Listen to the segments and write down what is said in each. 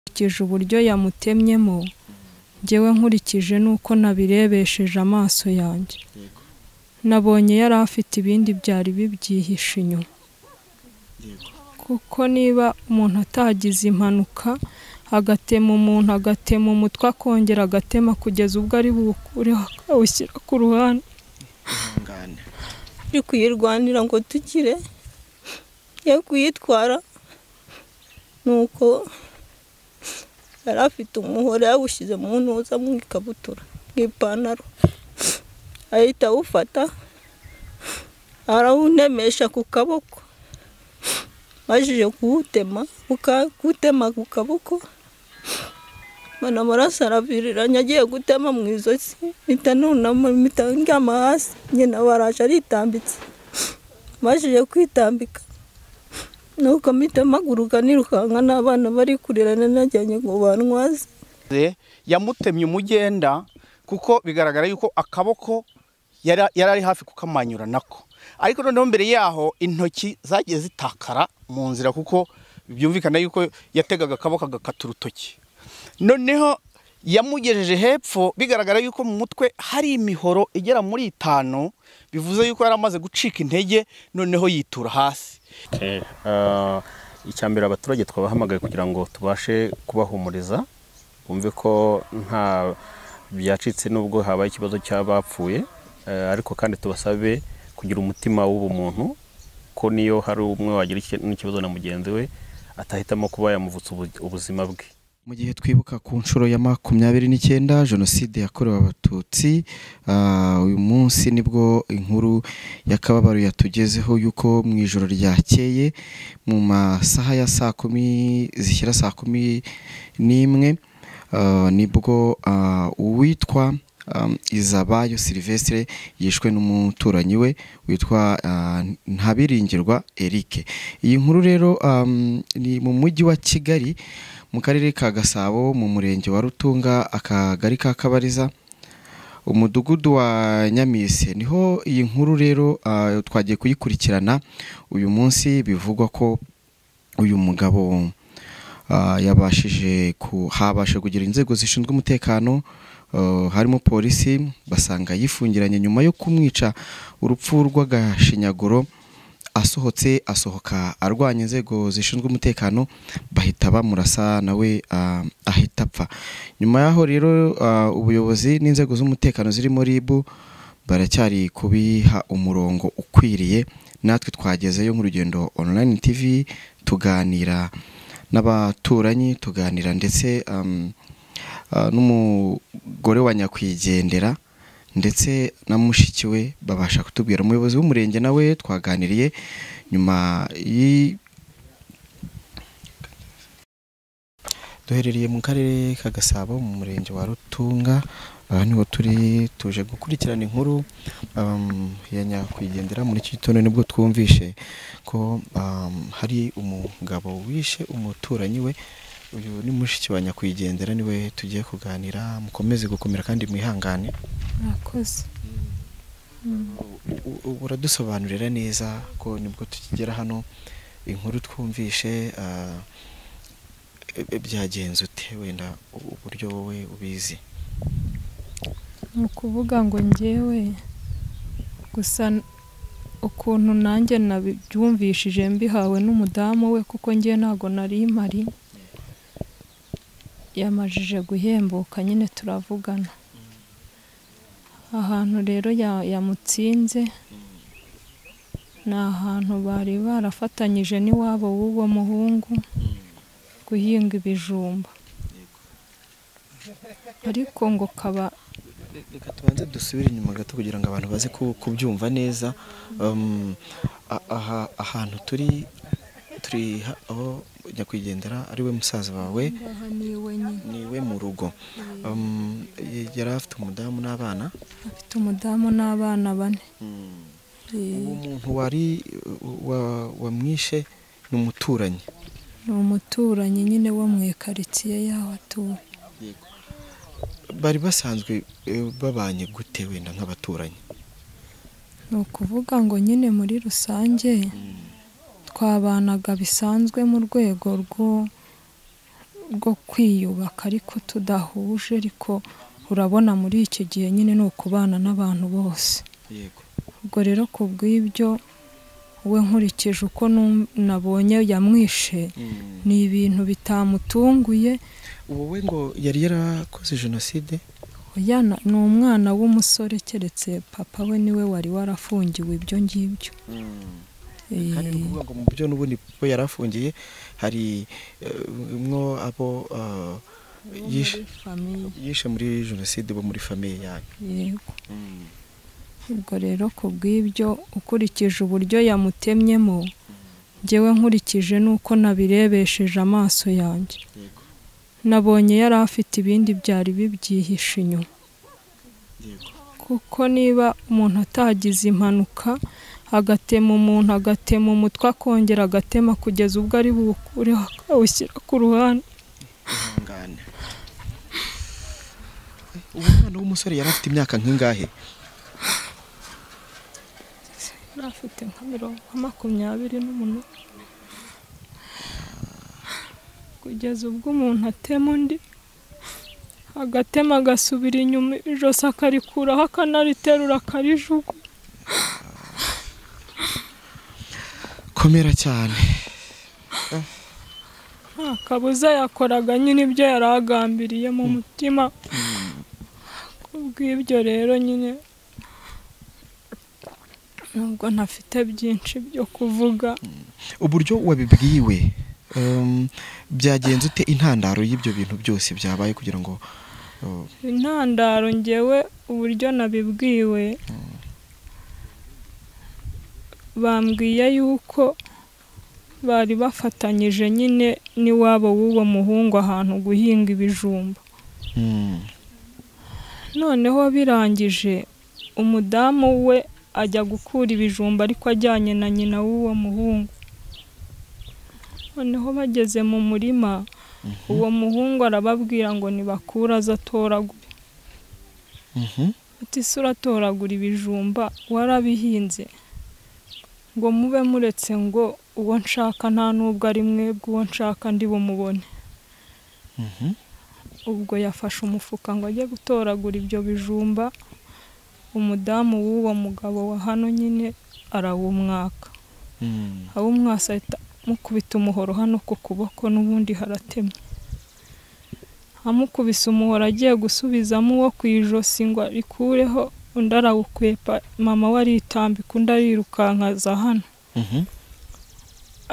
nkurikije uburyo yamutemyemo ngewe nkurikije n'uko nabirebesheje amaso yanjye yego nabonye yari afite ibindi byari bibyihishe inyuma yego kuko niba umuntu atagize impanuka agatema umuntu agatema umutwe akongera agatema kugeza ubwo ari buwukureho akawushyira ku ruhande ihangane turi kuyirwanira ngo tukire ye kuyitwara nuko yari afite umuhoro yawushyize mu ntuza mu ikabutura mu ipantaro ahita awufata arawunemesha ku kaboko majije kuwutema uka- kuwutema ku kaboko mbona amaraso araviriranye agiye gutema mu ijosi mpita nunama mpita ndyama hasi nyina baraje aritambitse majije kwitambika nuko mpita mpaguruka nirukanka n'abana bari kurira nanajyanye ngo bantwaze Ze, yamutemye umugenda kuko bigaragara yuko akaboko yari yari ari hafi kukamanyura nako ariko noneho mbere yaho intoki zagiye zitakara mu nzira kuko byumvikana yuko yategaga akaboko agakata urutoki noneho yamugejeje hepfo bigaragara yuko mu mutwe hari imihoro igera muri itanu bivuze yuko yari amaze gucika intege noneho yitura hasi icya mbere abaturage twabahamagaye kugira ngo tubashe kubahumuriza bumve ko nta byacitse n'ubwo habaye ikibazo cy'abapfuye Eh, ariko kandi tubasabe kugira umutima w'ubumuntu ko niyo hari umwe wagira iki- n'ikibazo na mugenzi we atahitamo kuba yamuvutsa ubu- ubuzima bwe mu gihe twibuka ku nshuro ya makumyabiri n'icyenda jenoside yakorewe abatutsi ah, uyu munsi nibwo inkuru y'akababaro yatugezeho y'uko mu ijoro ryakeye mu masaha ya saa kumi zishyira saa kumi n'imwe ah, nibwo ah, uwitwa um, izabayo silivestre yishwe n'umuturanyi we witwa ah, ntabiringirwa eric iyi nkuru rero um, ni mu mujyi wa kigali mu karere ka gasabo mu murenge wa rutunga akagari ka kabariza umudugudu wa nyamise niho iyi nkuru rero ah, twagiye kuyikurikirana uyu munsi bivugwa ko uyu mugabo ah, yabashije ku- habashe kugira inzego zishinzwe umutekano ah, harimo polisi basanga yifungiranye nyuma yo kumwica urupfu rw'agashinyaguro asohotse asohoka arwanya inzego zishinzwe umutekano bahita bamurasa nawe ah, ahita apfa nyuma y'aho rero ah, ubuyobozi n'inzego z'umutekano zirimo RIB baracyari kubiha umurongo ukwiriye natwe twagezeyo nk'urugendo online tv tuganira n'abaturanyi tuganira ndetse um, ah, n'umugore wa nyakwigendera ndetse na mushiki we babasha kutubwira umuyobozi w'umurenge nawe twaganiriye nyuma y'i- duherereye mu karere ka gasabo mu murenge wa rutunga aha niho turi tuje gukurikirana inkuru um, ya nyakwigendera muri iki gitondo nibwo twumvishe ko um, hari umugabo wishe umuturanyi we uyu ni mushiki wa nyakwigendera niwe tugiye kuganira mukomeze gukomera kandi mwihangane murakoze U- u- uradusobanurira neza ko nibwo tukigera hano inkuru twumvishe ah, e- e- byagenze ute wenda u- uburyo wowe ubizi ni ukuvuga ngo ngewe gusa n- ukuntu nanjye nabyumvishije mbihawe n'umudamu we kuko ngewe ntabwo nari mpari yamajije guhembuka nyine turavugana ahantu rero ya- yamutsinze ni ahantu bari barafatanyije n'iwabo w'uwo muhungu guhinga ibijumba ariko ngo kaba reka tubanze dusubire inyuma gato kugira ngo abantu baze ku- kubyumva neza Um, a- aha ahantu turi turi ha- aho nyakwigendera ari we musaza wawe aha ni wenyine ni we mu rugo Um, y- yari afite umudamu n'abana afite umudamu n'abana bane uwo Eh, muntu wari wa- wamwishe ni umuturanyi ni umuturanyi nyine wo mu ikaritsiye yaho atuye bari basanzwe eh, babanye gute wenda nk'abaturanyi ni ukuvuga ngo nyine muri rusange twabanaga bisanzwe mu rwego rwo bwo kwiyubaka ariko tudahuje ariko urabona muri iki gihe nyine ni ukubana n'abantu bose yego ubwo rero ku bw'ibyo we nkurikije uko nu- nabonye yamwishe ni ibintu bitamutunguye wowe ngo yari yarakoze jenoside Yana ni umwana w'umusore keretse papa we niwe wari warafungiwe ibyo ngibyo Eh, kandi ni ukuvuga ngo mu byo n'ubundi bo yari afungiye hari eh, mwo abo eh, muri yishe famiye, yishe muri jenoside bo muri famiye yanyu yego ubwo rero ku bw'ibyo ukurikije uburyo yamutemyemo ngewe nkurikije n'uko nabirebesheje amaso yanjye yego nabonye yari afite ibindi byari bibyihishe inyuma yego kuko niba umuntu atagize impanuka agatema umuntu agatema umutwe akongera agatema kugeza ubwo ari buwukureho akawushyira ku ruhande ihangane uwo mwana w'umusore yari afite imyaka nk'ingahe yari afite nka mirongo nka makumyabiri n'umunani kugeza ubwo umuntu atema undi agatema agasubira inyuma ijosi akarikuraho akanariterura akarijugu komera cyane nta kabuza yakoraga nyine ibyo yari agambiriye mu mutima kubw'ibyo rero nyine nubwo ntafite byinshi byo kuvuga uburyo wabibwiwe em, byagenze ute intandaro y'ibyo bintu byose byabaye kugira ngo eh, intandaro ngewe uburyo nabibwiwe bambwiye yuko bari bafatanyije nyine n'iwabo w'uwo muhungu ahantu guhinga ibijumba mm, noneho birangije umudamu we ajya gukura ibijumba ariko ajyanye na nyina w'uwo muhungu noneho bageze mu murima uwo muhungu arababwira ngo nibakura aze atoragure mhm, ati se uratoragura ibijumba warabihinze ngo mube muretse ngo uwo nshaka nta n'ubwo ari mwebwe uwo nshaka ndi bumubone mhm. ubwo yafashe umufuka ngo ajye gutoragura ibyo bijumba umudamu w'uwo mugabo wa hano nyine arawumwaka Mm. awumwasa ahita amukubita umuhoro hano ku kuboko n'ubundi haratemye amukubise umuhoro agiye gusubizamo uwo ku ijosi ngo arikureho undi arawukwepa mama we aritambika undi arirukankaza hano Mhm.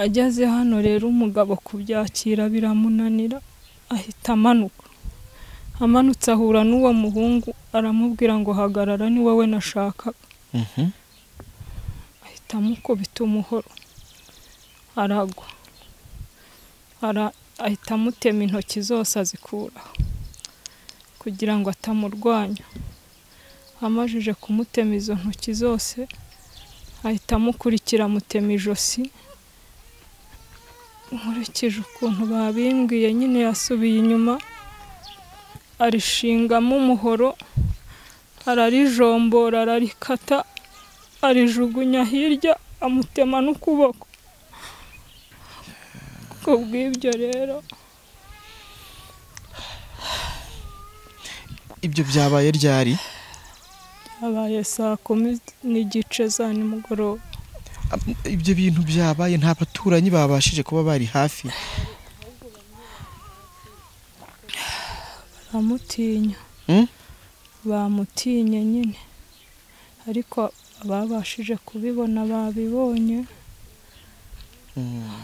ageze hano rero umugabo kubyakira biramunanira ahita amanuka amanutse ahura n'uwo muhungu aramubwira ngo hagarara ni wowe nashakaga Mhm. ahita amukubita umuhoro aragwa Ara- ahita amutema intoki zose azikuraho kugira ngo atamurwanya amajije kumutema izo ntoki zose ahita amukurikira amutema ijosi nkurikije ukuntu babimbwiye nyine yasubiye inyuma arishingamo umuhoro ararijombora ararikata arijugunya hirya amutema n'ukuboko ku bw'ibyo rero ibyo byabaye ryari habaye saa kumi n'igice za nimugoroba Am- ibyo bintu byabaye nta baturanyi babashije kuba bari hafi baramutinya Mm? bamutinye nyine ariko ababashije kubibona babibonye Mm.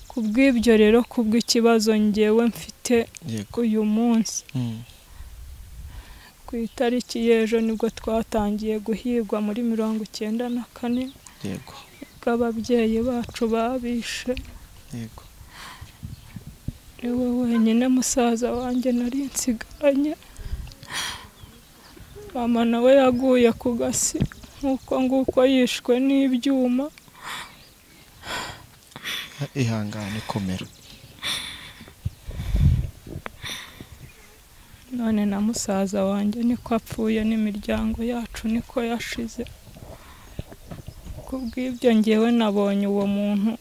ku bw'ibyo rero ku bw'ikibazo ngewe mfite yego uyu munsi Mm. ku itariki y'ejo nibwo twatangiye guhigwa muri mirongo icyenda na kane yego bw'ababyeyi bacu babishe yego niwe wenyine musaza wanjye nari nsiganye mama nawe yaguye ku gasi nk'uko nguko yishwe n'ibyuma ihangane komera none na musaza wanjye niko apfuye n'imiryango yacu niko yashize ku bw'ibyo ngewe nabonye uwo muntu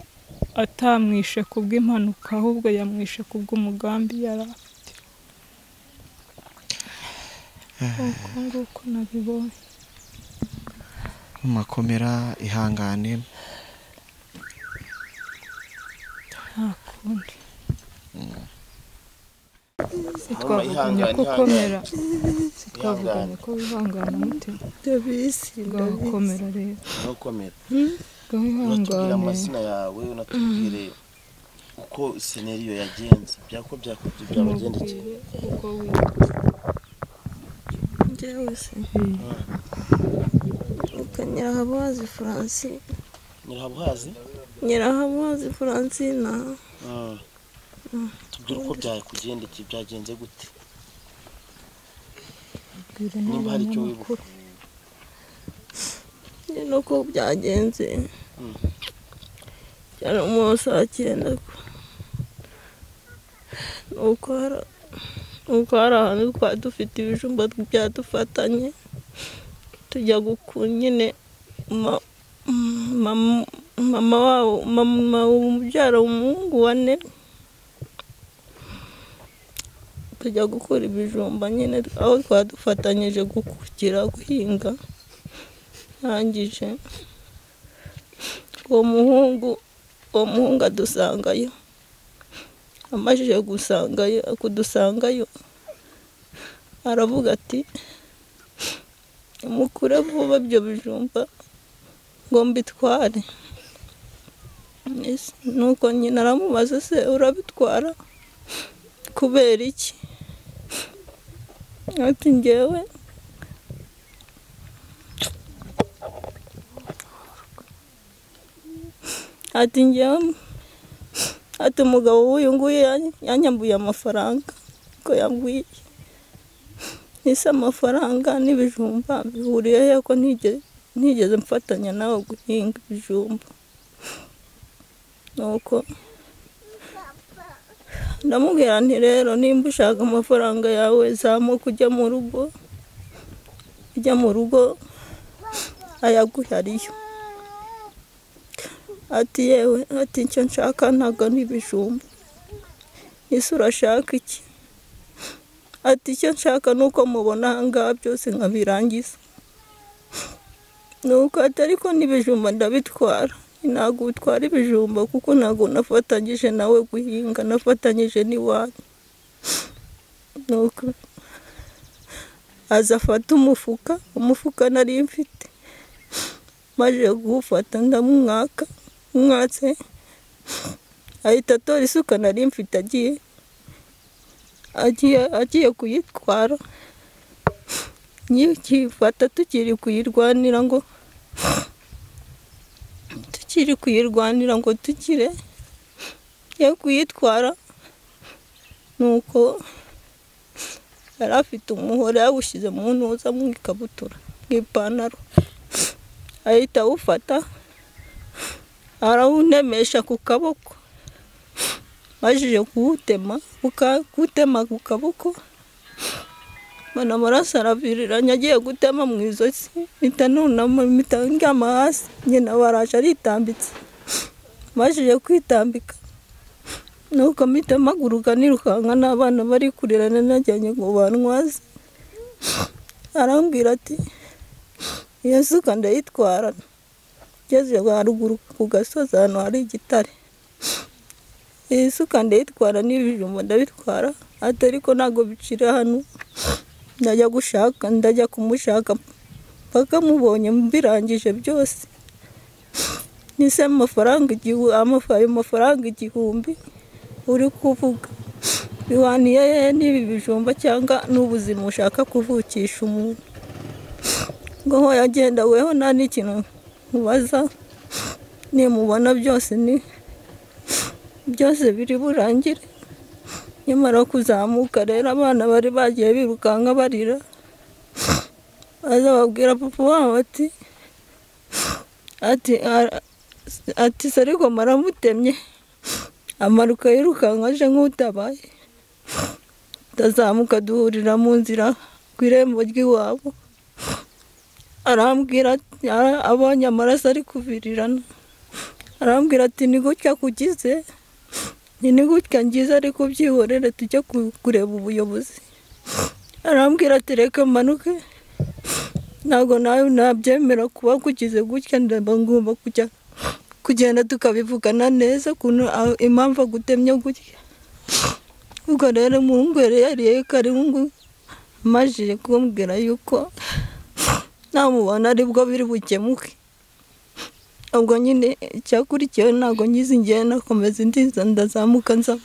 atamwishe ku bw'impanuka ahubwo yamwishe ku bw'umugambi yari afite uko nguko nabibonye makomera ihangane nta kundi sitwavuganye ko ukomera sitwavuganye ko wihangana umutima ndabizi ndabizi ugakomera rero ntukomere unatubwire wihangane amazina yawe unatubwire uko seneriyo yagenze byako byakubye byabagendekeye mubwire uko witwa njyewe se uka nyirahabazi francine nyirahabuhazi nyirahabazi francina Mm. tubwire uko byakugendekeye byagenze gute mubwire niba hari icyo wibuka n'abanyamakuru nyine uko byagenze cyane umuntu saa cyenda nuko hari nuko hari ahantu twari dufite ibijumba byadufatanye tujya guku nyine ma- mama mama wabo mama umubyara umuhungu wane tujya gukura ibijumba nyine aho twadufatanyije gukukira guhinga arangije uwo muhungu uwo muhungu adusangayo amajije gusangayo kudusangayo aravuga ati mukure vuba ibyo bijumba ngo mbitware Ese nuko nyina aramubaza se urabitwara kubera iki ati njyewe ati njyewe ati umugabo w'uyu nguyu yan- yanyambuye amafaranga ko yambwiye ese amafaranga n'ibijumba bihuriye he ko ntige- ntigeze mfatanya nawe guhinga ibijumba nuko ndamubwira nti rero nimba ushaka amafaranga yawe zamuka ujya mu rugo ujya mu rugo ayaguhariyo ati yewe ati icyo nshaka ntabwo ni ibijumba ese urashaka iki ati icyo nshaka ni uko mubona ahangaha byose nkabirangiza nuko ati ariko n'ibijumba ndabitwara ntabwo utwara ibijumba kuko ntabwo nafatanyije nawe guhinga nafatanyije n'iwanyu nuko aza afata umufuka umufuka nari mfite maze guwufata ndamwaka mwatse ahita atora isuka nari mfite agiye agiye agiye kuyitwara nyikifata tukiri kuyirwanira ngo tukiri kuyirwanira ngo tukire yo kuyitwara nuko yari afite umuhoro yawushyize mu ntuza mu ikabutura mu ipantaro ahita awufata arawunemesha ku kaboko majije kuwutema uka- kuwutema ku kaboko mbona amaraso araviriranye agiye gutema mu ijosi mpita nunama mpita ndyama hasi nyina waraje aritambitse majije kwitambika nuko mpita mpaguruka nirukanka n'abana bari kurirana najyanye ngo bantwaze arambwira ati iyo suka ndayitwara ngeze haruguru ku gasozi ahantu hari igitare iyi suka ndayitwara n'ibijumba ndabitwara ati ariko ntabwo bicira hano ndajya gushaka ndajya kumushaka mpaka mubonye mbirangije byose nise amafaranga igihu- amafa- ayo mafaranga igihumbi uri kuvuga bihwaniye he n'ibi bijumba cyangwa n'ubuzima ushaka kuvukisha umuntu ngo aho yagenda weho nta n'ikintu mubaza nimubona byose ni byose biri burangire nyamara kuzamuka rero abana bari bagiye birukanka barira baza babwira papa wabo ati ati "Ara- ati se ariko maramutemye amaruka yirukanka aje nk'utabaye ndazamuka duhurira mu nzira ku irembo ry'iwabo arambwira ati- ara- abonye amaraso ari kuvirirana arambwira ati ni gutya kugize ni ni gutya ngize ariko byihorere tujye ku- kureba ubuyobozi arambwira ati reka manuke ntabwo nawe nabyemera kuba kugize gutya ndaba ngomba kujya kugenda tukabivugana neza ukuntu a- impamvu agutemye gutya ubwo rero umuhungu yari yariye karungu amajije kumbwira yuko namubona aribwo biri bukemuke ubwo nyine icyakurikiyeho ntabwo ngize ngiye nakomeza indiza ndazamuka nza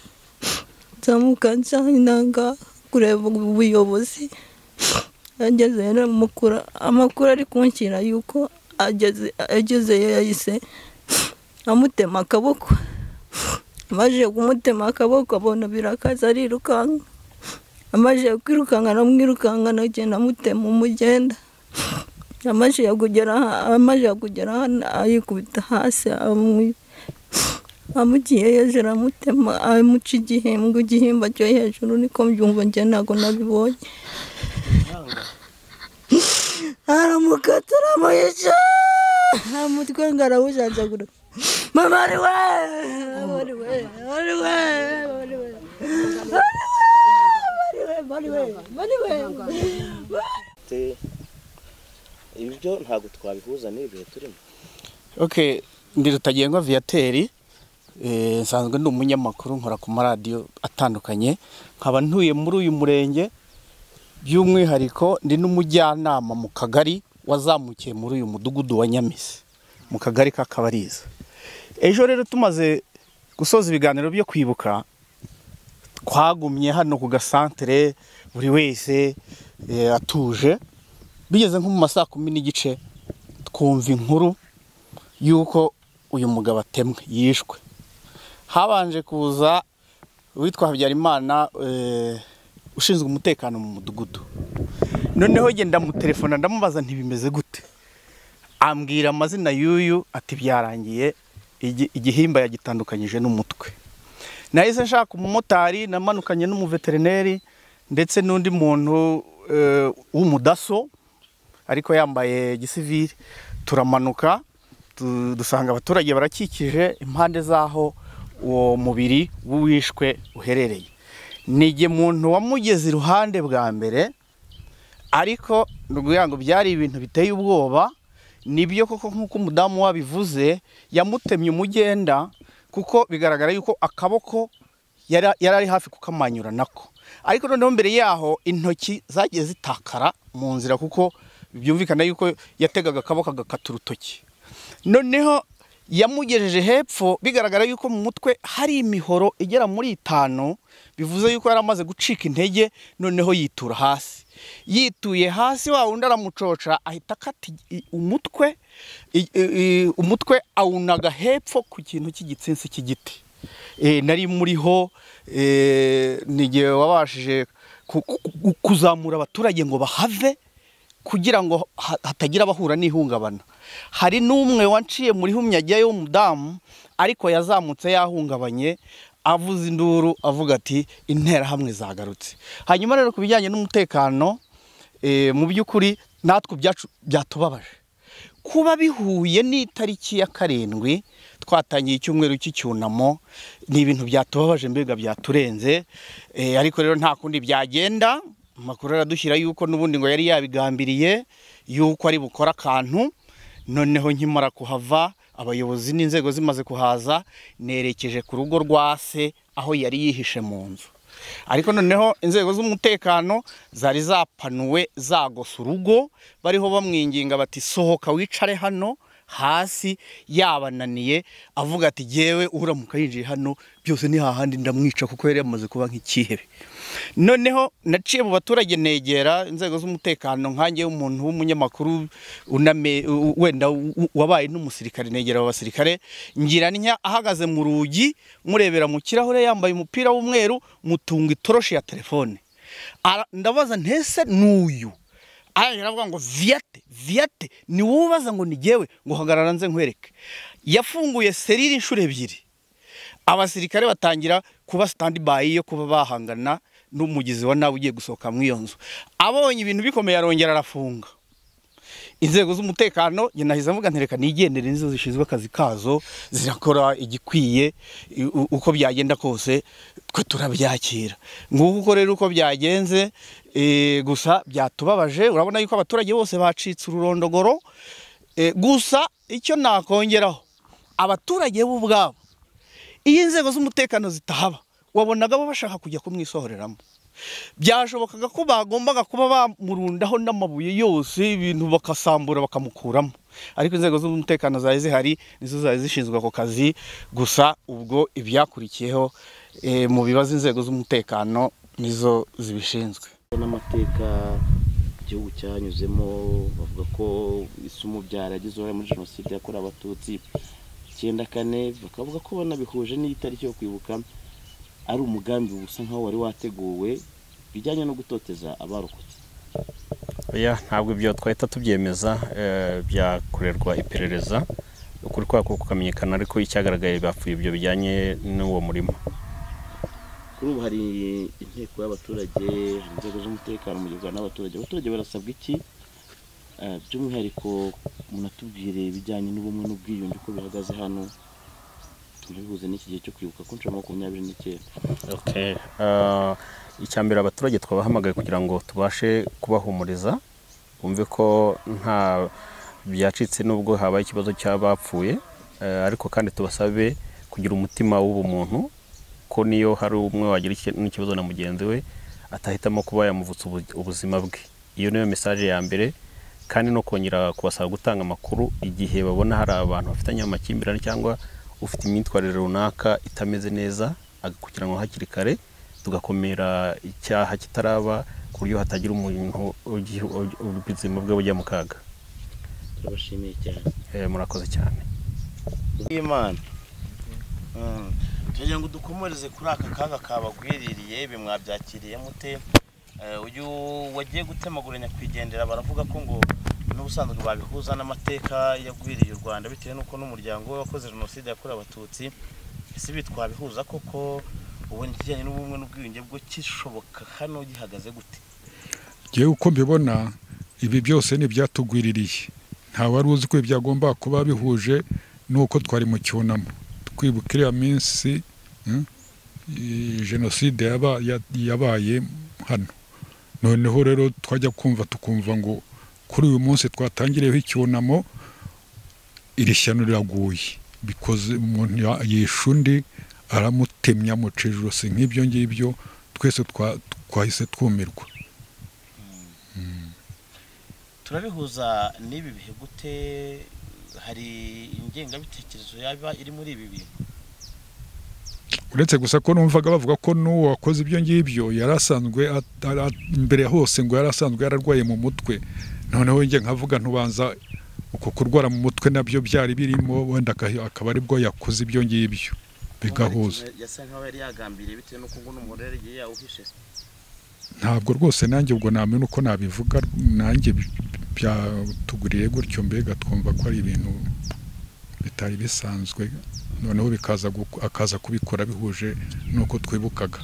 nzamuka nsa intanga kureba ubuyobozi ageze rero mukura amakuru ari kunshyira yuko ageze agezeyo yahise amutema akaboko amajije kumutema akaboko abona birakaza arirukanka amajije kwirukanka aramwirukanka nagenda amutema umugenda amajije kugera amajije kugera hano ayikubita hasi amwi- amugiye hejuru amutema amuca igihembwe igihimba cyo hejuru niko mbyumva njye ntabwo nabibonye aramukata aramuyica umutwe ngo arawujanjagura mama ari we ari we ari we ari we ari we ari we ari we Te- ibyo ntabwo twabihuza n'ibihe turimo ok ndi rutagengwa viyateri eh, nsanzwe ndi umunyamakuru nkora ku maradiyo atandukanye nkaba ntuye muri uyu murenge by'umwihariko ndi n'umujyanama mu kagari wazamukiye muri uyu mudugudu wa nyamisi mu kagari k'akabariza ejo rero tumaze gusoza ibiganiro byo kwibuka twagumye hano ku gasantere buri wese eh, atuje bigeze nko mu ma saa kumi n'igice twumva inkuru y'uko uyu mugabo atemwe yishwe habanje kuza uwitwa habyarimana eh, ushinzwe umutekano mu mudugudu noneho njye ndamutelefona ndamubaza ntibimeze gute ambwira amazina y'uyu ati byarangiye igi- igihimba yagitandukanyije n'umutwe nahise nshaka umumotari namanukanye n'umuveterineri ndetse n'undi muntu eh, w'umudaso ariko yambaye gisivili turamanuka tu- dusanga abaturage barakikije impande z'aho uwo mubiri w'uwishwe uherereye nige muntu wamugeze iruhande bwa mbere ariko nukugira ngo byari ibintu biteye ubwoba nibyo koko nk'uko umudamu wabivuze yamutemye umugenda kuko bigaragara yuko akaboko yara- yari ari hafi kukamanyura nako ariko noneho mbere yaho intoki zagiye zitakara mu nzira kuko byumvikana yuko yategaga akaboko agakata urutoki noneho yamugejeje hepfo bigaragara yuko mu mutwe hari imihoro igera muri itanu bivuze yuko yari amaze gucika intege noneho yitura hasi yituye hasi wa wundi aramucoca ahita akata i- i- umutwe i- i- i- umutwe awunaga hepfo ku kintu cy'igitsinsi cy'igiti Eh, nari muriho eh, ni igihe wabashije ku- ku- ku- kuzamura abaturage ngo bahave kugira ngo ha- hatagira abahura n'ihungabana hari n'umwe wanciye muri humyajyayo w'umudamu ariko yazamutse yahungabanye avuza induru avuga ati interahamwe zagarutse hanyuma rero ku bijyanye n'umutekano eh, mu by'ukuri natwe ibyacu byatubabaje kuba bihuye n'itariki ya karindwi twatangiye icyumweru cy'icyunamo ni ibintu byatubabaje mbega byaturenze Eh, ariko rero nta kundi byagenda amakuru aradushyira yuko n'ubundi ngo yari yabigambiriye yuko ari bukora akantu noneho nkimara kuhava abayobozi n'inzego zimaze kuhaza nerekeje ku rugo rwa se aho yari yihishe mu nzu ariko noneho inzego z'umutekano zari zapanuwe zagose urugo bariho bamwinginga bati sohoka wicare hano hasi yabananiye avuga ati yewe uramuka yinjiye hano byose ni hahandi ndamwica kuko yari yamaze kuba nk'ikihebe noneho naciye mu baturage negera inzego z'umutekano nkange umuntu w'umunyamakuru uname u- wenda u- wabaye n'umusirikare negera abasirikare ngira ntya ahagaze mu rugi murebera mu kirahure yambaye umupira w'umweru mutunga itoroshi ya telefone Ara- ndabaza ntese n'uyu arangije aravuga ngo viyate viyate ni wowe ubaza ngo ni jyewe ngo hagarara nze nkwereke yafunguye serire inshuro ebyiri abasirikare batangira kuba standby yo kuba bahangana n'umugizi wa nawe ugiye gusohoka muri iyo nzu abonye ibintu bikomeye arongera arafunga inzego z'umutekano njye nahise mvuga ntereka nigendere nizo zishinzwe akazi kazo zirakora igikwiye i- u- uko byagenda kose twe turabyakira nguko uko rero uko byagenze eh, gusa byatubabaje urabona yuko abaturage bose bacitse ururondogoro Eh, gusa icyo nakongeraho abaturage bo ubwabo iyo inzego z'umutekano zitahaba wabonaga bo bashaka kujya kumwisohoreramo byashobokaga ko bagombaga kuba bamurundaho n'amabuye yose ibintu bakasambura bakamukuramo ariko inzego z'umutekano zari zihari nizo zari zishinzwe ako kazi gusa ubwo ibyakurikiyeho eh, mu bibazo inzego z'umutekano nizo zibishinzwe n'amateka igihugu cyanyuzemo bavuga ko isumu byaragize uruhare muri jenoside yakorewe abatutsi icyenda kane bakavuga ko banabihuje n'itariki yo kwibuka ari umugambi usa nk'aho wari wateguwe bijyanye no gutoteza abarokotse oya ntabwo ibyo twahita tubyemeza eh, byakorerwa iperereza ukuri kwako kukamenyekana ariko icyagaragaye bapfuye ibyo bijyanye n'uwo murima kuri ubu hari inteko y'abaturage hari inzego z'umutekano mu gihe guhura n'abaturage abaturage barasabwa iki Eh, by'umwihariko munatubwire ibijyanye n'ubumwe n'ubwiyunge uko bihagaze hano tubihuze n'iki gihe cyo kwibuka ku nshuro ya makumyabiri n'icyenda okay. uh, icya mbere abaturage twabahamagaye kugira ngo tubashe kubahumuriza bumve ko nta byacitse n'ubwo habaye ikibazo cy'abapfuye uh, ariko kandi tubasabe kugira umutima w'ubumuntu ko niyo hari umwe wagira iki- n'ikibazo na mugenzi we atahitamo kuba yamuvutsa ubu- ubuzima bwe iyo niyo mesaje ya mbere kandi no kongera kubasaba gutanga amakuru igihe babona hari abantu bafitanye amakimbirane cyangwa ufite imyitwarire runaka itameze neza agakurikiranwa hakiri kare tugakomera icyaha kitaraba ku buryo hatagira umuntu ugi- ugi- ubuzima bwe bujya mu kaga turabashimiye cyane Eh, murakoze cyane y'imana turagira ngo dukomereze kuri aka kaga kabagwiririye ibi mwabyakiriye mute Eh, uyu wagiye gutemagura nyakwigendera baravuga ko ngo n'ubusanzwe babihuza n'amateka yagwiriye u rwanda bitewe n'uko n'umuryango we wakoze jenoside yakorewe abatutsi ese ibi twabihuza koko ubona ikijyanye n'ubumwe n'ubwiyunge bwo kishoboka hano gihagaze gute ngewe uko mbibona ibi byose ni ibyatugwiririye nta wari uzi ko byagomba kuba bihuje n'uko twari mu cyunamo twibuka iriya minsi mm, i- jenoside yaba- ya- yabaye hano noneho rero twajya kumva tukumva ngo kuri uyu munsi twatangiriyeho icyunamo iri shyano riraguye bikoze umuntu ya- yishe undi aramutemya amuca ijosi nk'ibyo ngibyo twese twa- twahise twumirwa turabihuza n'ibi bihe gute hari ingengabitekerezo yaba iri muri ibi bintu uretse gusa ko numvaga bavuga ko n'uwo wakoze ibyo ngibyo yari asanzwe at- ara- mbere ya hose ngo yari asanzwe yararwaye mu mutwe noneho njye nkavuga ntubanza uko kurwara mu mutwe nabyo byari birimo wenda aka- akaba aribwo yakoze ibyo ngibyo bigahuza yasa nkaho yari yagambiriye bitewe n'uko ngo n'umurere igihe yawuhishe ntabwo rwose nanjye ubwo namenya uko nabivuga nanjye bi- byatuguriye gutyo mbega twumva ko ari ibintu bitari bisanzwe noneho bikaza gu- akaza kubikora bihuje n'uko twibukaga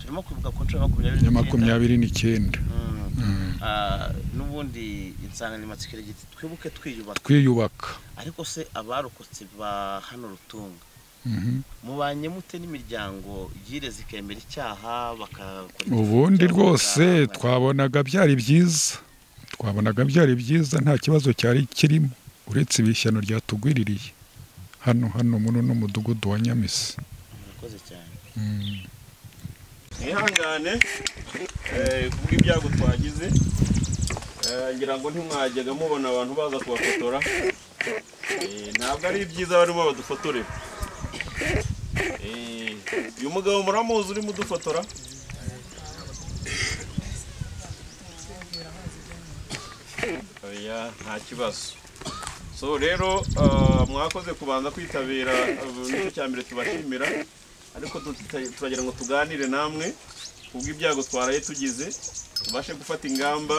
turimo kwibuka ku nshuro ya makumyabiri ya n'icyenda. makumyabiri n'icyenda Mm. Mm. Ah, n'ubundi insanganyamatsiko iragira iti twibuke twiyubaka twiyubaka ariko se abarokotse ba hano rutunga Mhm. mubanye mute n'imiryango yireze ikemera icyaha bakakora ubundi icyaha rwose bakanga? twabonaga byari byiza twabonaga byari byiza nta kibazo cyari kirimo uretse ibishyano ryatugwiririye hano hano muri uno mudugudu wa nyamisi murakoze cyane Mm. mwihangane eh, kubw'ibyago twagize Eh, ngira ngo ntimwajyaga mubona abantu baza kubafotora Eh, ntabwo ari byiza barimo badufotorera Eh, uyu mugabo muramuzi urimo udufotora oya nta kibazo so rero ah, mwakoze kubanza kwitabira ah, nicyo cya mbere tubashimira ariko tuti- turagira ngo tuganire namwe ubwo ibyago twaraye tugize tubashe gufata ingamba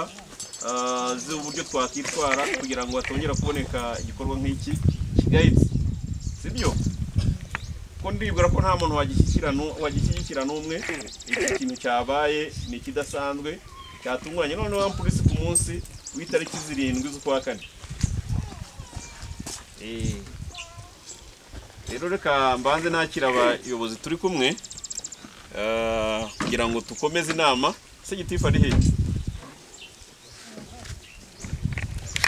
ah, z'uburyo twakitwara kugira ngo hatongera kuboneka igikorwa nk'iki kigayitse sibyo ko ndibwira ko nta muntu wagishyigikira nu- wagishyigikira n'umwe iki kintu cyabaye ni ikidasanzwe cyatunguranye noneho wa polisi ku munsi w'itariki zirindwi z'ukwa kane Eh, rero reka mbanze nakira abayobozi turi kumwe eh, kugira ngo dukomeze inama se gitifu ari hehe